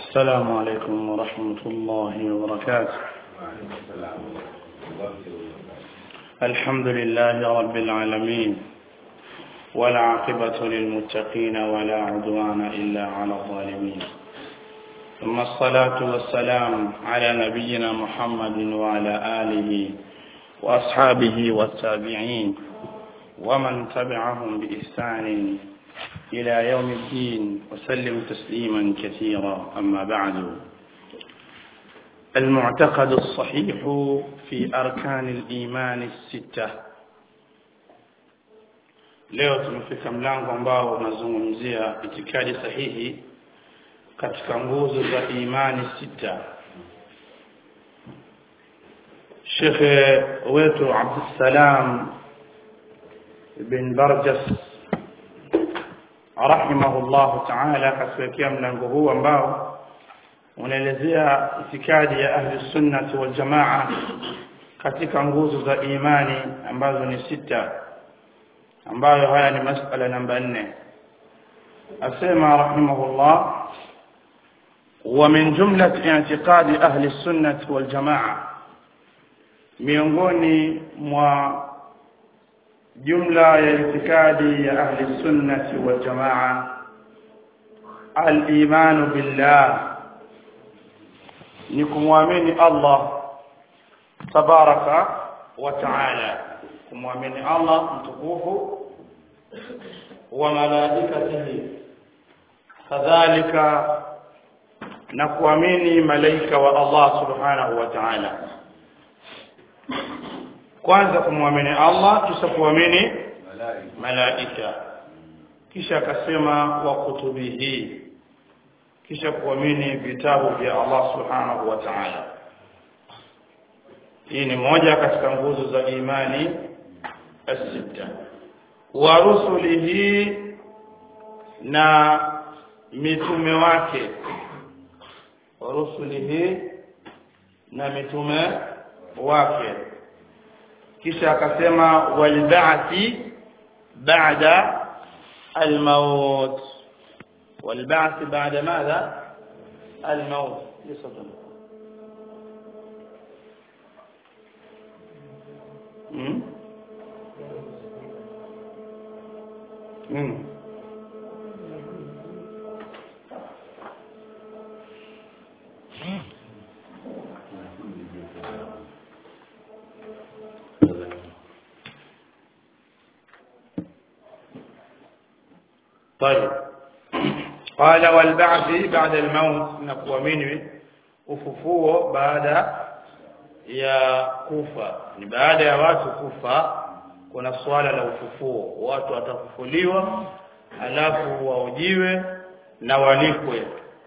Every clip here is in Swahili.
السلام عليكم ورحمة الله وبركاته الحمد لله رب العالمين والعاقبة للمتقين ولا عدوان إلا على الظالمين ثم الصلاة والسلام على نبينا محمد وعلى آله وأصحابه والتابعين ومن تبعهم بإحسان إلى يوم الدين وسلم تسليما كثيرا أما بعد المعتقد الصحيح في أركان الإيمان الستة leo tumefika mlango ambao unazungumzia itikadi sahihi katika nguzo za imani sita shekhe wetu abdussalam bin barjas rahimahullahu taala akatuwekea mlango huu ambao unaelezea itikadi ya ahli sunnati wal jamaa katika nguzo za imani ambazo ni sita ambayo haya ni masala namba nne asema rahimahullah ومن جملة اعتقاد أهل السنة والجماعة miongoni mwa jumla ya itikadi ya ahli sunnati wal jamaa al-imanu billah ni kumwamini Allah tabaraka wa taala kumwamini Allah mtukufu wa malaikatihi kadhalika na kuamini malaika wa Allah subhanahu wa ta'ala kwanza kumwamini Allah kisha kuamini malaika kisha akasema wa kutubihi kisha kuamini vitabu vya Allah subhanahu wa ta'ala hii ni moja katika nguzo za imani as-sita wa rusulihi na mitume wake wa rusulihi na mitume wake kisha akasema walba'thi ba'da الموت والبعث بعد ماذا الموت يصدق امم امم طيب قال والبعث بعد الموت نقوamini ufufuo baada ya kufa ni baada ya watu kufa kuna swala la ufufuo watu watafufuliwa alafu waujiwe na walikwe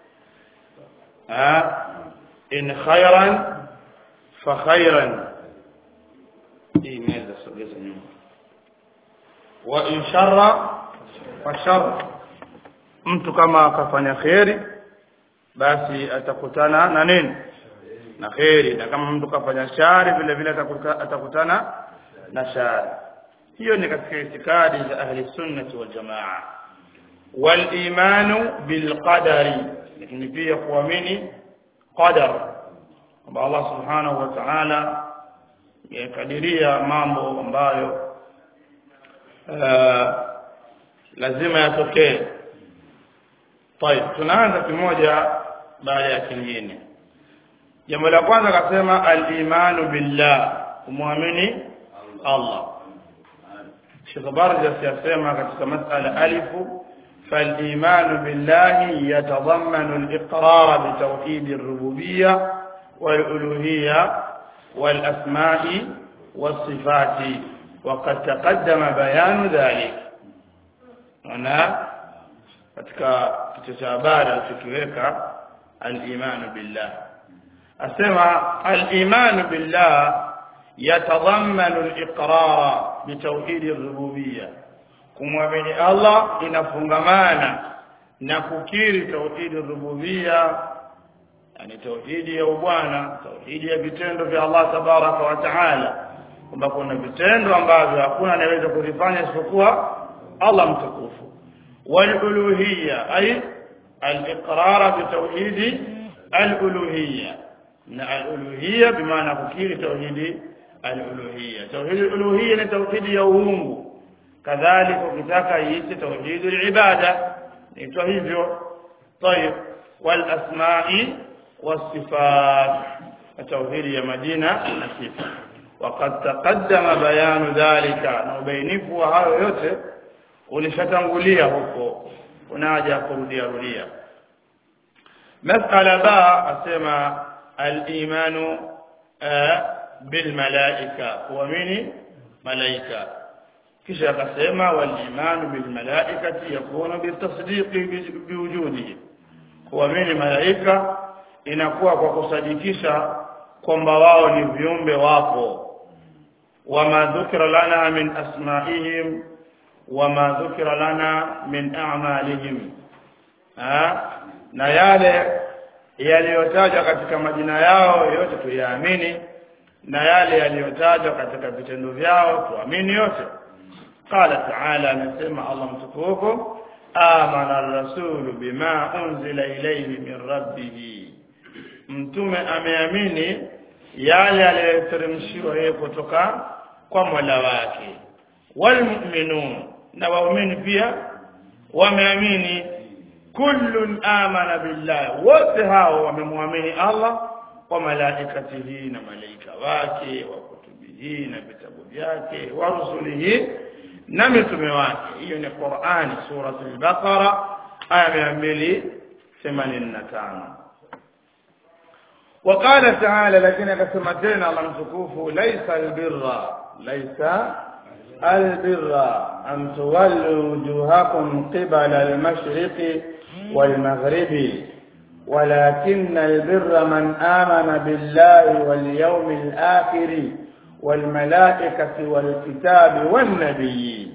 ha in khairan fa khairan hii inaweza sogeza nyuma wa in sharra fa sharra mtu kama akafanya kheri basi atakutana na nini na kheri na kama mtu kafanya shari vile vile atakutana na shari hiyo ni katika itikadi za ahli sunnati wal jamaa wal imanu bil qadari lakini pia kuamini qadar kwamba Allah subhanahu wa ta'ala yakadiria mambo ambayo lazima yatokee طيب tunaanza kimoja baada ya kingine jambo la kwanza akasema al-imanu billah kumwamini Allah Sheikh Barjas yasema katika masala alifu فالإيمان بالله يتضمن الإقرار بتوحيد الربوبية والألوهية والأسماء والصفات وقد تقدم بيان ذلك هنا katika kichwa cha habari alichokiweka al-imanu billah asema al-imanu billah yatadhammanu al-iqrar bitawhid ar-rububiyyah kumwamini Allah inafungamana na kukiri tauhid ar-rububiyyah yani tauhidi ya ubwana tauhidi ya vitendo vya Allah tabaraka wa taala kwamba kuna vitendo ambavyo hakuna anayeweza kuvifanya isipokuwa Allah mtukufu والألوهية أي al-iqrar bi tauhid al-uluhiyya na al-uluhiyya bimaana kukiri tauhidi al-uluhiyya tauhid al-uluhiyya ni tauhidi ya uungu kadhalika ukitaka iite tauhid al-ibada ni hivyo طيب والاسماء والصفات التوحيد يا مدينه نصفه وقد تقدم بيان ذلك na ubainifu wa hayo yote ulishatangulia huko unaja kurudia rudia masala ba asema al-imanu bil malaika kuamini malaika kisha akasema wal imanu bil malaikati yakunu bitasdiqi biwujudihi kuamini malaika inakuwa kwa kusadikisha kwamba wao ni viumbe wapo wama dhukira lana min asma'ihim wama dhukira lana min a'malihim ha na yale yaliyotajwa katika majina yao yote tuyaamini na yale yaliyotajwa katika vitendo vyao tuamini yote qala ta'ala anasema Allah mtukufu amana ar-rasul bima unzila ilayhi min rabbih mtume ameamini yale aliyoteremshiwa yeye kutoka kwa Mola wake walmu'minun na waumini pia wameamini kullun amana billah wote hao wamemwamini Allah wa malaikatihi na malaika wake wa kutubihi na vitabu vyake wa rusulihi na mitume wake hiyo ni Qur'ani suratul Baqara aya 285 وقال تعالى لكن كسمتين الله متكوف ليس البر ليس البر أن تولوا وجوهكم قبل المشرق والمغرب ولكن البر من آمن بالله واليوم الآخر والملائكة والكتاب والنبيين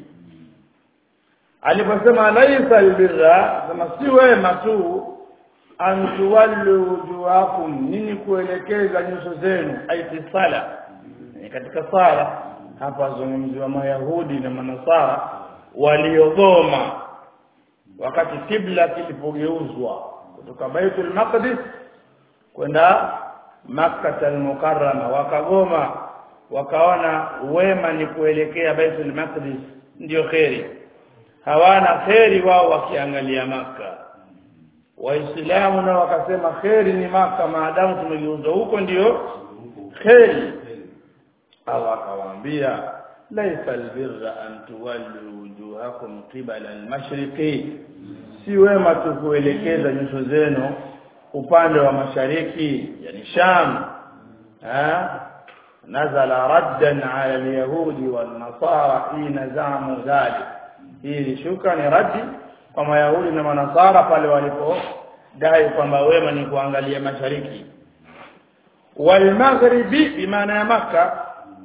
aliposema laisa albirra sema si wema tu an tuwallu wujuhakum nini kuelekeza nyuso zenu aiti sala ni katika sala hapa zungumziwa mayahudi na manasara waliogoma wakati kibla kilipogeuzwa kutoka baitul maqdis kwenda makkah al-mukarrama wakagoma wakaona wema ni kuelekea baitul maqdis ndio kheri hawana kheri wao wakiangalia maka waislamu nao wakasema kheri ni maka maadamu tumegeuza huko ndio kheri Allah akawaambia laisa albirra an tuwallu wujuhakum qibala almashriqi si wema tu kuelekeza nyuso zenu upande wa mashariki yani Sham ha nazala raddan ala alyahudi wan nasara hina zamu dhalik hii shuka ni raddi kwa mayahudi na manasara pale walipodai kwamba wema ni kuangalia mashariki wal maghribi bimaana ya maka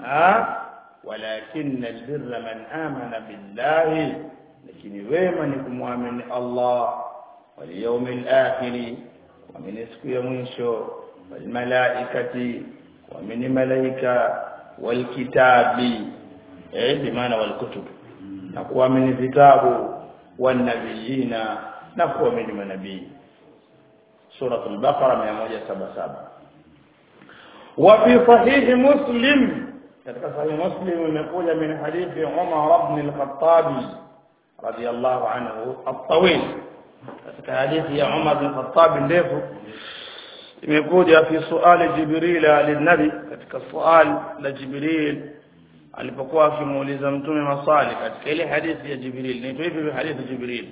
walakin albirra man amana billahi lakini wema ni kumwamini Allah wal yawmil akhir kuamini siku ya mwisho wal malaikati kuamini malaika wal kitabi eh bimaana wal kutub na kuamini vitabu wan nabiyina na kuamini manabii سورة البقرة 177 وفي صحيح مسلم katika sahih muslim imekuja min hadithi Umar ibn al-Khattab radiyallahu anhu at-tawil katika hadithi ya Umar ibn al-Khattab ndefu imekuja fi suali Jibril lin-nabi katika suali la Jibril alipokuwa akimuuliza mtume maswali katika ile hadithi ya Jibril inaitwa hivi hadithi Jibril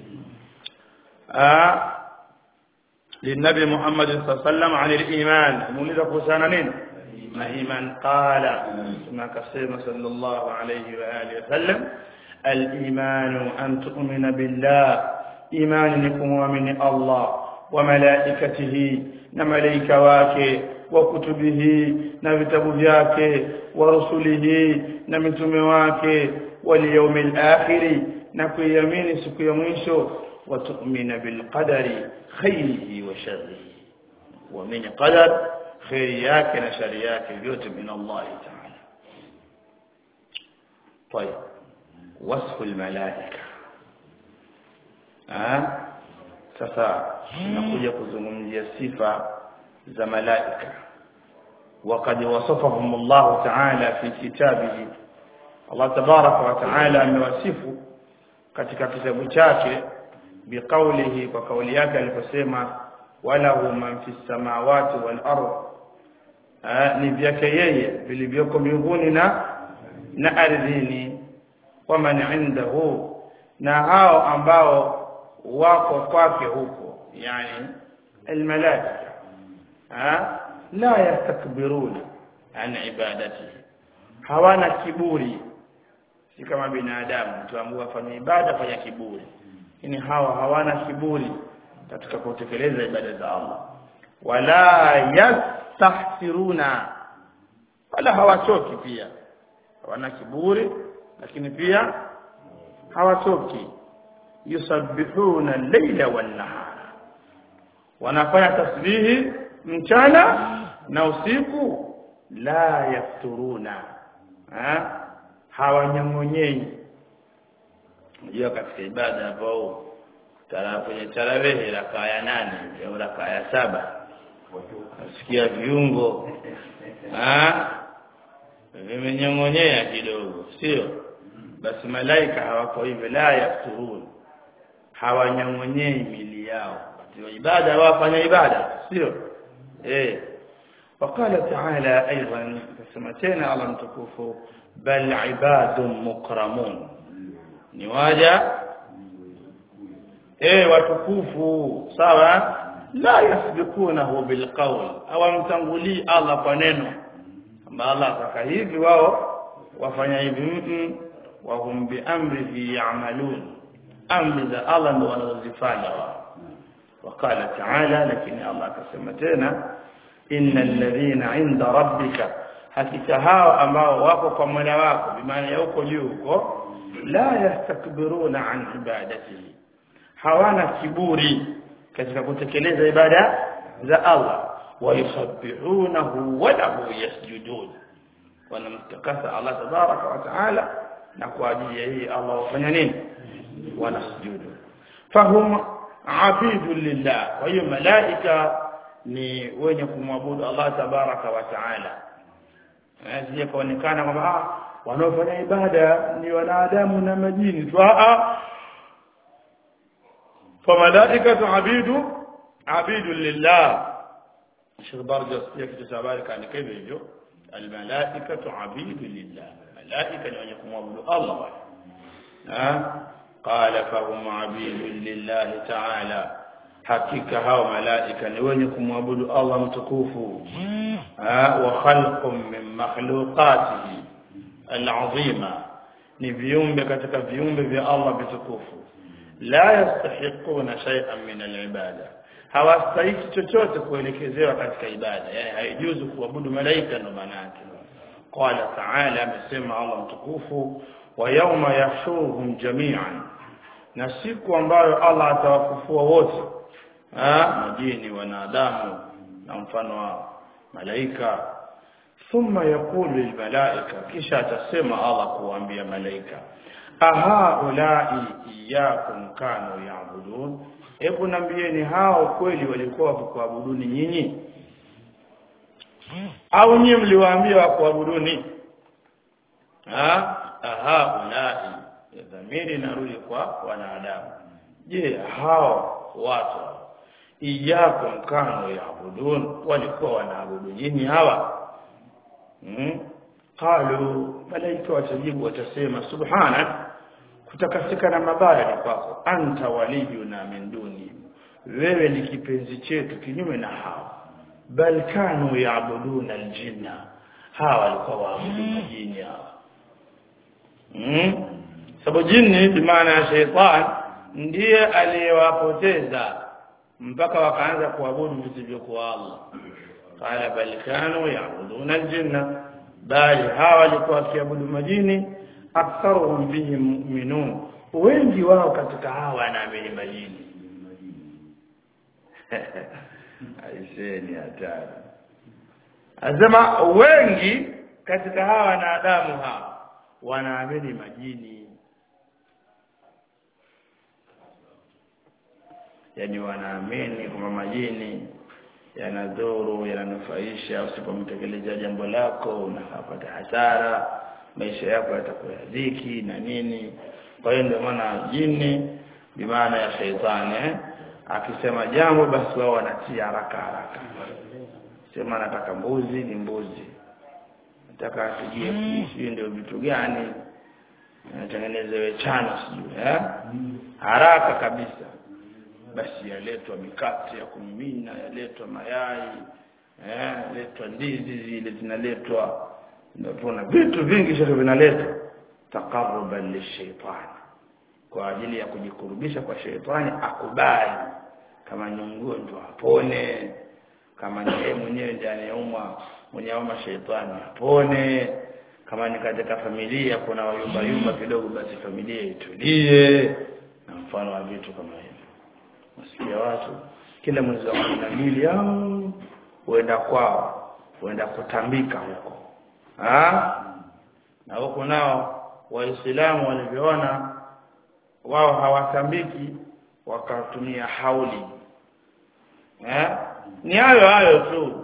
ah للنبي محمد صلى الله عليه وسلم عن الإيمان مولد قسانا نين ما إيمان قال ما كسيم صلى الله عليه وآله وسلم الإيمان أن تؤمن بالله إيمان لكم ومن الله وملائكته نمليك واكي وكتبه نبتب ذاك ورسله نمتم واكي واليوم الآخر نكو يمين سكو يميشو وتؤمن بالقدر خيره وشره ومن قدر خيرياك نشرياك اليوت من الله تعالى طيب وصف الملائكة أه؟ sasa tunakuja kuzungumzia sifa za malaika وقد وصفهم الله تعالى في كتابه Allah tabaraka wa taala amewasifu katika kitabu chake biqaulihi kwa kauli yake aliposema walahu man fi samawati wal ard ni vyake yeye vilivyoko mbinguni na na ardhini waman indahu na hao ambao wako kwake huko yani almalaika la yastakbiruna an ibadatihi hawana kiburi si kama binadamu tuambiwa afanye ibada fanya kiburi lakini hawa hawana kiburi katika kutekeleza ibada za Allah wala yastahsiruna wala hawachoki pia hawana kiburi lakini pia hawachoki yusabbihuna al-laila wan-nahara wanafanya tasbihi mchana na usiku la yafturuna ha? hawanyong'onyei unajua katika ibada ambao tara kwenye tarawehe rakaa ya nane au rakaa ya saba nasikia viungo vimenyong'onyea kidogo sio basi malaika hawako hivyo la yafturun hawanyong'onyei mili yao katika ibada wafanya ibada sio eh وقال تعالى أيضا كسمتين على متكوف بل عباد مكرمون نواجه eh watukufu sawa la yasbikunahu bilqawl awamtangulii Allah kwa neno kama Allah ataka hivi wao wafanya hivi mm wa hum bi amrihi ya'malun amri za Allah ndio wanazozifanya wao wakala taala lakini Allah akasema tena innal ladhina inda rabbika hakika hao ambao wako kwa Mola wako bimaana ya huko juu huko la yastakbiruna an ibadatihi hawana kiburi katika kutekeleza ibada za Allah wayusabbihunahu wa lahu yasjudun wanamtakasa Allah tabaraka wa taala na kwa ajili ya hii Allah wafanya nini wanasujudu fahum abidu lillah kwa hiyo malaika ni wenye kumwabudu Allah tabaraka wa taala asije kaonekana kwamba ah wanaofanya ibada ni wanadamu na majini tu ah فملائكه عبيد عبيد لله الشيخ برجس يكتب habari kaandika hivyo hivyo الملائكه عبيد لله ملائكه ni wenye kumwabudu Allah ha قال فهم عبيد لله تعالى hakika hao malaika ni wenye kumwabudu Allah mtukufu wa khalqum min makhluqatihi al'azima ni viumbe katika viumbe vya Allah vitukufu la yastahiquna shay'an min al'ibada hawastahiki chochote kuelekezewa katika ibada yani haijuzu kuabudu malaika ndo maana yake qala ta'ala amesema Allah mtukufu wa yawma yahshuruhum jami'an na siku ambayo Allah atawafufua wote majini wanadamu na mfano wa malaika thumma yaqulu lilmalaika kisha atasema Allah kuambia malaika aha ulai iyakum kanu yaabudun hebu nambieni hao kweli walikuwa wakuabuduni nyinyi au nyinyi mliwaambia wakuabuduni ha aha ulai dhamiri narudi kwa wanadamu je hao watu iyakum kanu yaabudun walikuwa wanaabudu nyinyi hawa hmm? qalu malaika watajibu watasema subhanak kutakasika na mabaya ni kwako anta waliyuna min duni wewe ni kipenzi chetu kinyume na hawa bal kanu yaabuduna aljinna hawa walikuwa waabudu majini hawa hmm? sababu jini bimaana ya sheitan ndiye aliyewapoteza mpaka wakaanza kuabudu visivyokuwa Allah qala bal kanu yaabuduna aljinna bali hawa walikuwa wakiabudu majini aktharuhum bihim mu'minun wengi wao katika hawa wanaamini majini aiseni hatari Azema wengi katika hawa wanadamu hawa wanaamini majini yani wanaamini kwamba majini yanadhuru yananufaisha usipomtekeleza jambo lako unapata hasara maisha yako yatakuwa ya dhiki na nini kwa hiyo ndio maana jini bimaana ya sheitani eh? akisema jambo basi wao wanatia haraka haraka sema nataka mbuzi ni mbuzi nataka apigie sijui ndio vitu gani natengenezewe chano sijui eh? haraka kabisa basi yaletwa mikate ya kumimina yaletwa mayai eh yaletwa ndizi zile zinaletwa ndio vitu vingi sasa vinaletwa taqarruban lishaitani kwa ajili ya kujikurubisha kwa sheitani akubali kama ni mgonjwa apone kama ni yeye mwenyewe ndiye anayeumwa mwenye homa sheitani apone kama ni katika familia kuna wayumba yumba kidogo basi familia itulie na mfano wa vitu kama hivyo wasikia watu kila mwezi wa kumi na mbili au huenda kwao huenda kutambika huko ha? na huko nao waislamu walivyoona wao hawatambiki wakatumia hauli eh? ni hayo hayo tu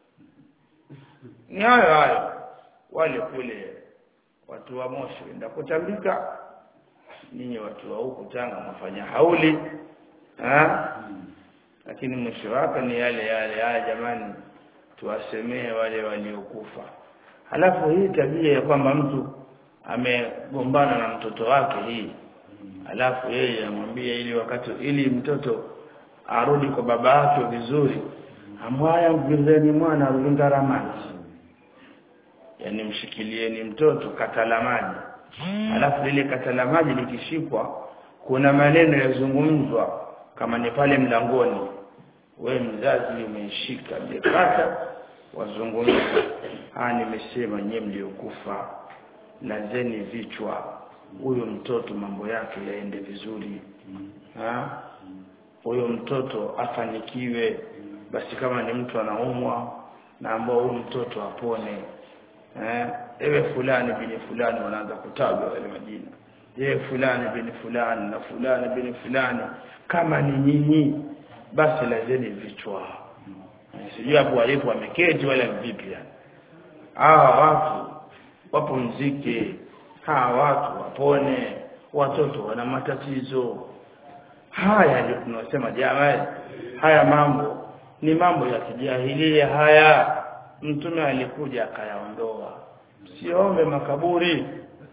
ni hayo hayo wale kule watu wa moshi wenda kutambika ninyi watu wa huku tanga mnafanya hauli ha? lakini mwisho wake ni yale yale haya jamani tuwasemee wale waliokufa halafu hii tabia ya kwamba mtu amegombana na mtoto wake hii alafu yeye amwambie ili wakati ili mtoto arudi kwa baba yake vizuri amwaya mvizeni mwana rudinga maji yani mshikilieni mtoto katala maji alafu lile katala maji likishikwa kuna maneno yazungumzwa kama ni pale mlangoni we mzazi umeishika jekata wazungumza ah nimesema nyie mliokufa lazeni vichwa huyo mtoto mambo yake yaende vizuri ha huyo mtoto afanikiwe basi kama ni mtu anaumwa na ambao huyu mtoto apone eh ewe fulani bini fulani wanaanza kutajwa wale majina ewe fulani bini fulani na fulani bini fulani kama ni nyinyi basi lazeni vichwa sijui hapo walipo wameketi wala vipi yani hawa watu wapumzike hawa watu wapone watoto wana matatizo haya ndio tunasema jamaa haya mambo ni mambo ya kijahilia haya mtume alikuja akayaondoa siombe makaburi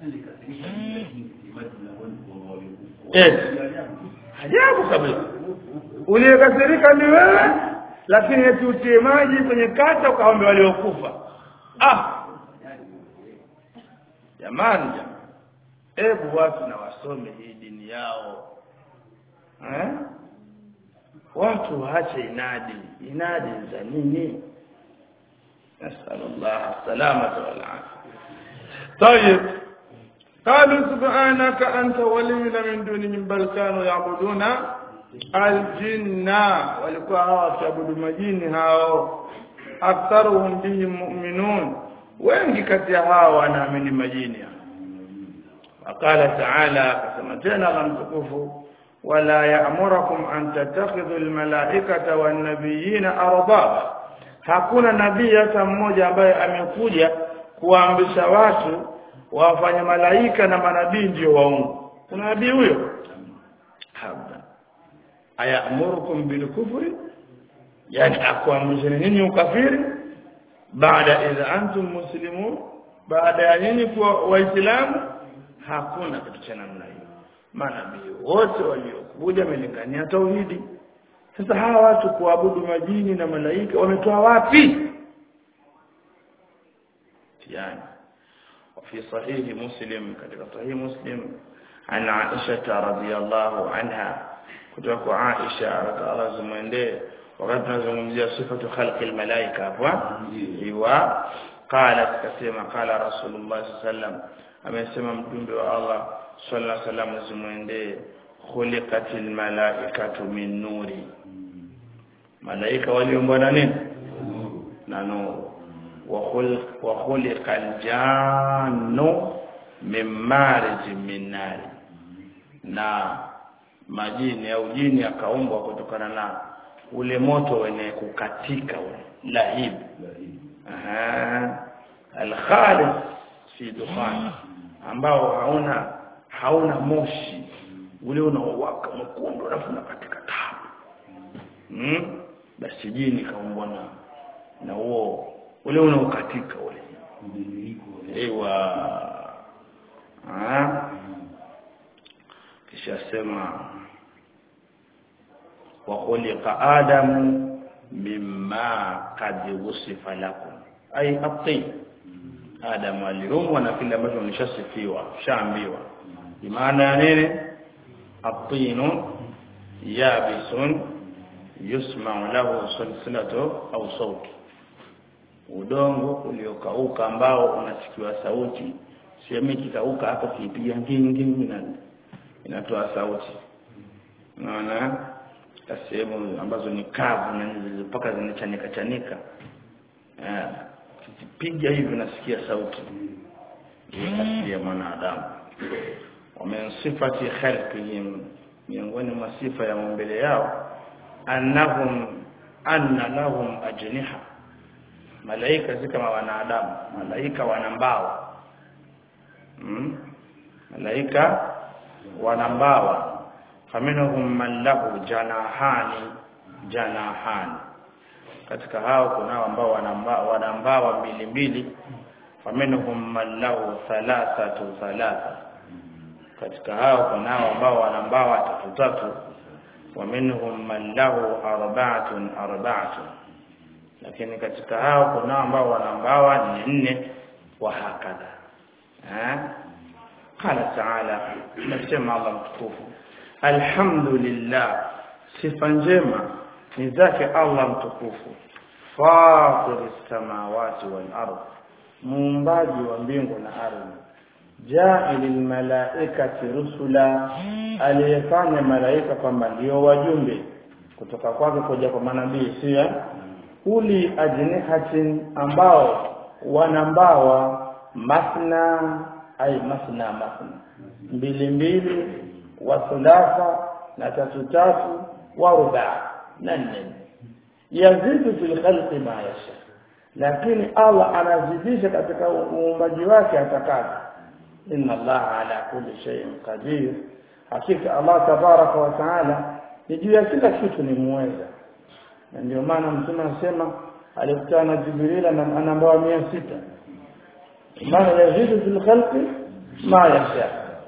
eh ajabu kabisa uliyekasirika ni wewe lakini eti utie maji kwenye kata ukaombe waliokufa ah jamani jamani hebu watu na wasome hii dini yao eh? watu waache inadi inadi za nini nasallallahu salamata wal afia طيب قالوا سبحانك أنت ولينا من دونهم بل كانوا يعبدون الجن walikuwa hawa wakiabudu majini hao aktharuhum bihim mu'minun wengi kati ya hao wanaamini majini وقال تعالى كما تنا مtukufu ولا يأمركم أن تتخذوا الملائكة والنبيين أربابا hakuna nabii hata mmoja ambaye amekuja kuamrisha watu wafanye malaika na manabii ndio waungu kuna nabii huyo habda ayamurukum bilkufri yani akuamrisheni nini ukafiri baada idha antum muslimun baada ya nini kuwa waislamu hakuna kitu cha namna hiyo manabii wote waliokuja wamelingania tauhidi sasa hawa watu kuabudu majini na malaika wametoa wapi yani وفي صحيح مسلم كتب صحيح مسلم عن عائشة رضي الله عنها كتب عائشة رضي الله زمندee wakati tunazungumzia sifatu khalqi almalaika hapo iwa qalat kasema qala rasulullah sallam amesema mjumbe wa Allah sallallahu alaihi wasallam zimwendee khuliqatil malaikatu min nuri malaika waliumbwa na nini na nuru wa khuliqa aljannu min marij min nari na majini au jini akaumbwa kutokana na ule moto wenye kukatika ule lahib aha alkhalis fi dukhan ambao hauna hauna moshi ule unaowaka mwekundu alafu unakatika tabu hmm? basi jini kaumbwa na na huo ule unaokatika ule ewa ah kisha sema wa khuliqa adamu mimma qad wusifa lakum ay at-tin adamu aliumbwa na kile ambacho nishasifiwa shaambiwa maana ya nini at-tin yabisun yusma'u lahu silsilatu au sauti udongo uliokauka ambao unasikiwa sauti sehemu ikikauka hapo kipiga ngingi na inatoa sauti unaona sehemu ambazo ni kavu na mpaka zinachanika chanika eh kipiga hivi nasikia sauti ya mwanadamu wamen sifati khalqihim miongoni mwa sifa ya maumbile yao annahum anna lahum ajniha malaika si kama wanadamu malaika wana mbawa hmm? malaika wana mbawa faminhum man lahu janahani janahani katika hao kuna ambao wana mbawa mbili mbili faminhum man lahu thalathatu thalatha katika hao kuna ambao wana mbawa tatu tatu ومنهم من له أربعة أربعة lakini katika hao kuna ambao wana mbawa ni nne wa hakadha eh qala ta'ala nasema Allah mtukufu alhamdulillah sifa njema ni zake Allah mtukufu fatir samawati wal ardh muumbaji wa mbingu na ardhi ja'ilil malaikati rusula aliyefanya malaika kwamba ndio wajumbe kutoka kwake kuja kwa manabii sio uli ajnihatin ambao wanambawa masna ay masna masna mbili mbili wa thulatha na tatu tatu wa ruba na nne yazidu fil khalqi ma yasha lakini Allah anazidisha katika uumbaji wake atakavyo inna Allah ala kulli shay'in qadir hakika Allah tabaraka wa taala ni juu ya kila kitu ni muweza na ndio maana mtume anasema alikutana na Jibril na anambawa 600 maana yazidu fil khalqi ma yasha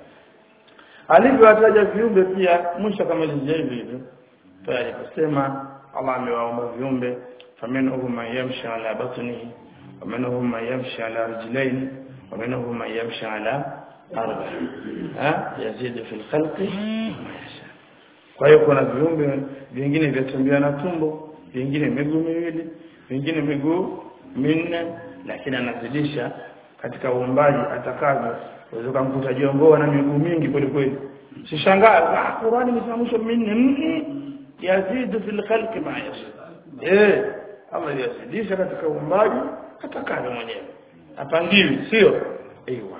alivyowataja viumbe pia mwisho kamalizia hivi hivyo pale aliposema Allah amewaumba viumbe faminhum man yamshi ala batnihi wa minhum man yamshi ala rijlaini wa minhum man yamshi ala arba ha yazidu fil khalqi ma yasha kwa hiyo kuna viumbe vingine vyatembea na tumbo vingine miguu miwili vingine miguu minne lakini anazidisha katika uumbaji atakavyo unaweza kumkuta jongoa na miguu mingi kweli kweli sishangaa ah Qur'ani imesamishwa minne yazidu fil khalqi ma yasha eh Allah yazidisha katika uumbaji atakavyo mwenyewe apangiwi sio ايوه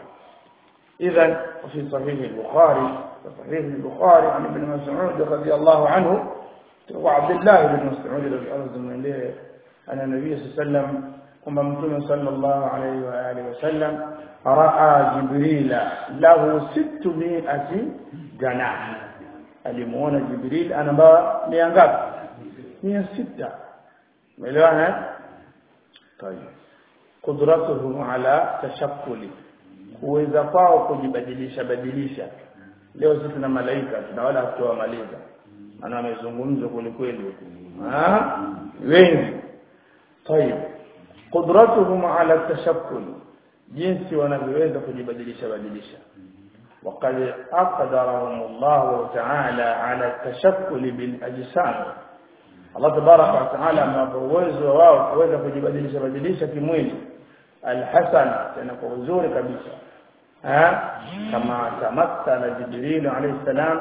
اذا وفي صحيح البخاري صحيح البخاري عن ابن مسعود رضي الله عنه وعبد الله بن مسعود رضي الله عنه أن النبي صلى الله عليه وسلم كما متوم صلى الله عليه وآله وسلم رأى جبريل له ستمائة جناح alimuona jibril anamba mia ngapi mia sita umeelewana tayeb kudratuhu ala tashakkuli uweza kwao kujibadilisha badilisha leo sisi tuna malaika tuna wala hatutawamaliza maana wamezungumzwa kwelikweli ah wengi طيب قدرتهم على التشكل jinsi wanavyoweza kujibadilisha badilisha وقد أقدرهم الله تعالى على التشكل بالأجسام Allah tabaraka wa taala amewapa uwezo wao kuweza kujibadilisha badilisha kimwili alhasan tena kwa uzuri kabisa ha kama tamassala jibril alayhi salam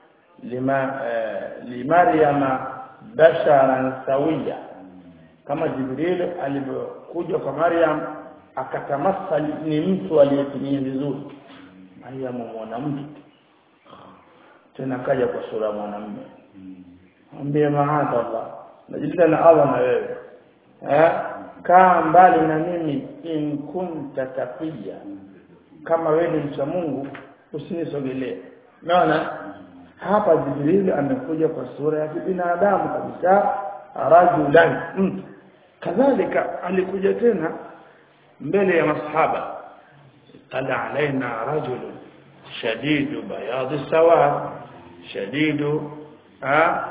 lima limaryama basharan sawiya kama jibril alivyokuja kwa maryam akatamassali ni mtu aliyetimia vizuri maryam mwanamke tena kaja kwa sura ya mwanamume mwambie maadha Allah najilinda na Allah na wewe eh kaa mbali na mimi in kunta taqiya kama wewe ni mcha Mungu usinisogelee unaona hapa Jibril amekuja kwa sura ya kibinadamu kabisa rajulan mtu kadhalika alikuja tena mbele ya masahaba tala alaina rajulun shadidu bayad sawad shadidu ha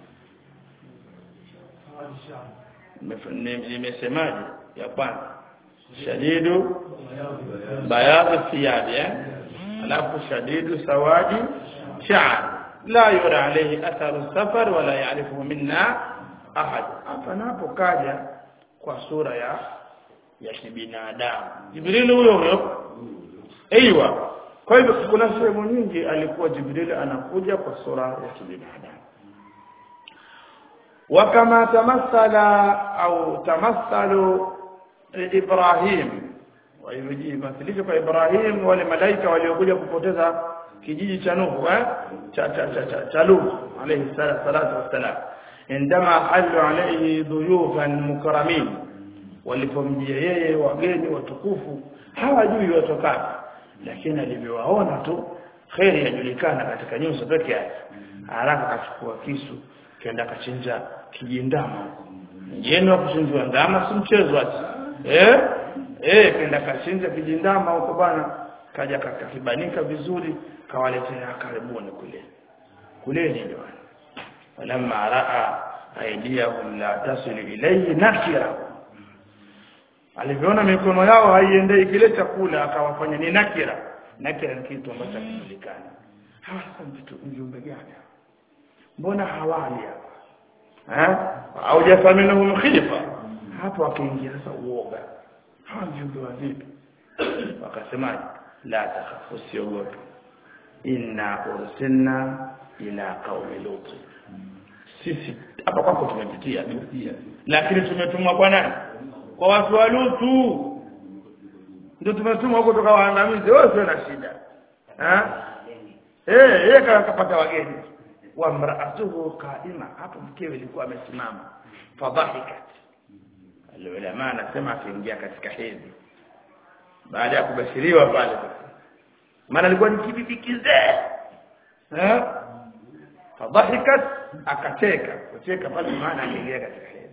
nimesemaje ya kwanza shadidu bayad thiyab eh alafu shadidu sawadi sha'r la yura alayhi atharu safar wala ya'rifuhu minna ahad hapa napo kaja kwa sura ya ya kibinadamu jibril huyo huyo aiywa kwa hivyo kuna sehemu nyingi alikuwa jibril anakuja kwa sura ya kibinadamu وكما تمثل أو تمثل إبراهيم ويمثلش kwa Ibrahim wale malaika waliokuja kupoteza kijiji cha Nuhu eh cha cha cha cha, cha Lut alayhi salatu wassalam indama halu alayhi dhuyufan mukramin walipomjia yeye wageni watukufu hawajui watokapi lakini alivyowaona tu khairi yajulikana katika nyuso peke yake haraka akachukua kisu kenda kachinja kijindama mjeni wa kuchinjwa ndama si mchezo ati eh eh kenda kachinja kijindama huko bana kaja kakakibanika vizuri kawaletea karibuni kule kule ni jamani walamma raa aidiyahum la tasilu ilayhi nakira alivyoona mikono yao haiendei kile chakula akawafanya ni nakira nakira ni kitu ambacho hakijulikani hawa sasa vitu viumbe gani mbona hawali hapa eh au jafaminhum khifa hapo akaingia sasa uoga hawa viumbe wa vipi wakasema la takhafu siogope inna ursilna ila qaumi lut sisi hapa kwako tumepitia lakini tumetumwa kwa nani kwa watu wa lutu ndio tumetumwa huko tukawaangamize wewe sio na shida eh eh yeye kapata wageni wa mraatuhu qaima hapo mkewe alikuwa amesimama fadhahikat alulama anasema akiingia katika hedhi baada ya kubashiriwa pale maana alikuwa ni kibibi kizee eh fadhahikat akacheka kucheka pale maana aliingia katika hedhi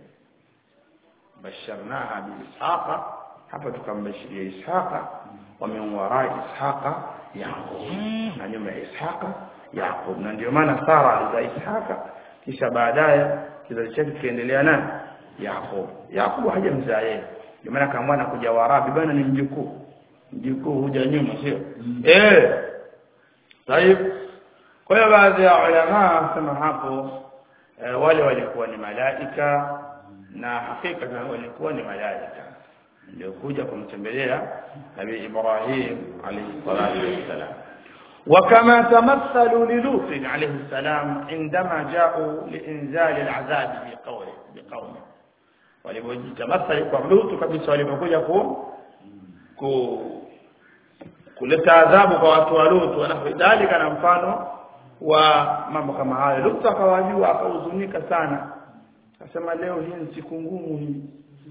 basharnaha biishaqa hapa tukambashiria ishaqa wa min warai ishaqa yaqub na nyuma ya ishaqa yaqub na ndio maana sara alizaa ishaqa kisha baadaye kizazi chake kiendelea nani yaqub yaqub hajamzaa yeye ndio maana kama mwana kuja warabi bana ni mjukuu mjukuu huja nyuma sio eh طيب kwa hiyo baadhi ya ulama wasema hapo e, wale walikuwa ni malaika na hakika walikuwa ni malaika ndio kuja kumtembelea nabii Ibrahim alayhi salatu wassalam وكما تمثلوا للوط عليه السلام عندما جاءوا لإنزال العذاب بقوله بقوله walipojitamathali kwa Lutu kabisa walipokuja ku, ku kuleta adhabu kwa watu wa Lutu wanafidhalika na mfano wa mambo kama hayo Lutu akawajua akahuzunika sana akasema leo hii ni siku ngumu hii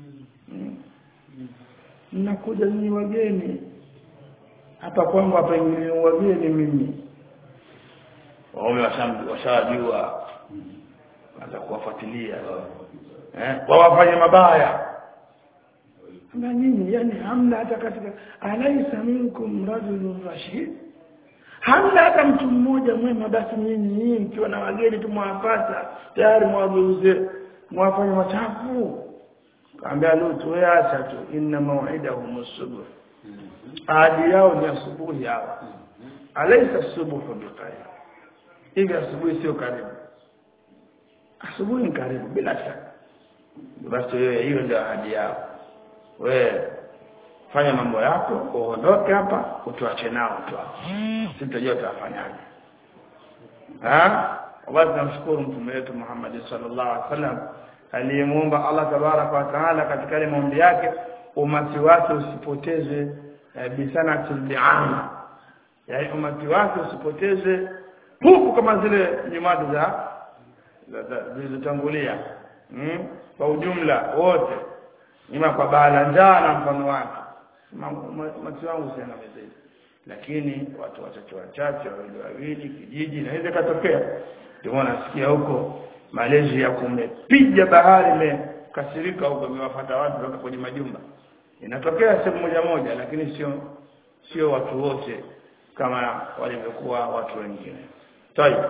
mnakuja hmm. ni wageni hapa kwangu hapa ni wageni mimi waume washajua anza kuwafuatilia eh wawafanye mabaya na nyinyi yani hamna hata katika alaisa minkum rajulun rashid hamna hata mtu mmoja mwema basi nyinyi nyinyi mkiwa na wageni tumwapata tayari mwageuze mwafanye machafu kaambia Lutu wewe acha tu inna maw'idahum as-subh ahadi yao ni asubuhi hawa alaisa subuhu biqarib hivi asubuhi sio karibu asubuhi ni karibu bila shaka basi wewe hiyo ndio ahadi yao wewe fanya mambo yako uondoke hapa utuache nao tu sitajua utafanyaje ah basi namshukuru mtume wetu Muhammad sallallahu alaihi wasallam aliyemuomba Allah tabaraka wa taala katika ile maombi yake umati wake usipoteze e, bisana tilbi'ana yaani umati wake usipoteze huku kama zile nyumati za za- za- zilizotangulia mm? kwa ujumla wote ima kwa baa la njaa na mfano wake Ma- ma- mati wangu sana mezeli lakini watu wachache wachache wawili wawili kijiji inaweza ikatokea ndio maana nasikia huko Malaysia kumepiga bahari imekasirika huko imewafata watu kutoka kwenye majumba inatokea sehemu moja moja lakini sio sio watu wote kama walivyokuwa watu wengine طيب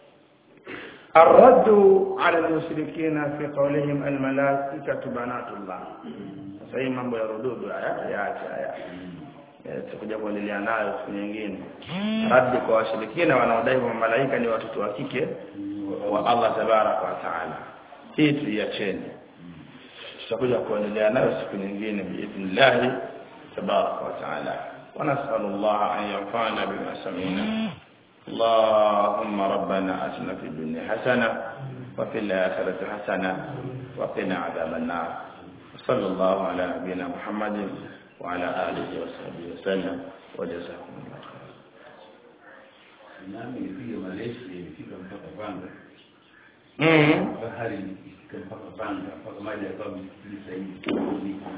الرد على المشركين في قولهم الملائكة بنات الله sasa hii mambo ya rududu haya yaache haya Eh, tutakuja kuendelea nayo siku nyingine radi kwa washirikina wanaodai kwamba malaika ni watoto wa kike wa Allah tabaraka wa taala hii tuiacheni tutakuja kuendelea nayo siku nyingine biidhnillah tabaraka wa taala ونسأل الله أن ينفعنا بما سمعنا اللهم ربنا أتنا في الدنيا حسنة وفي الآخرة حسنة وقنا عذاب النار صلى الله على نبينا محمد وعلى آله وصحبه وسلم وجزاكم الله خيرا nami nilifika Malaysia nilifika mpaka Vanga mm bahari ikifika mpaka Vanga mpaka maji yakawa msikili zaidi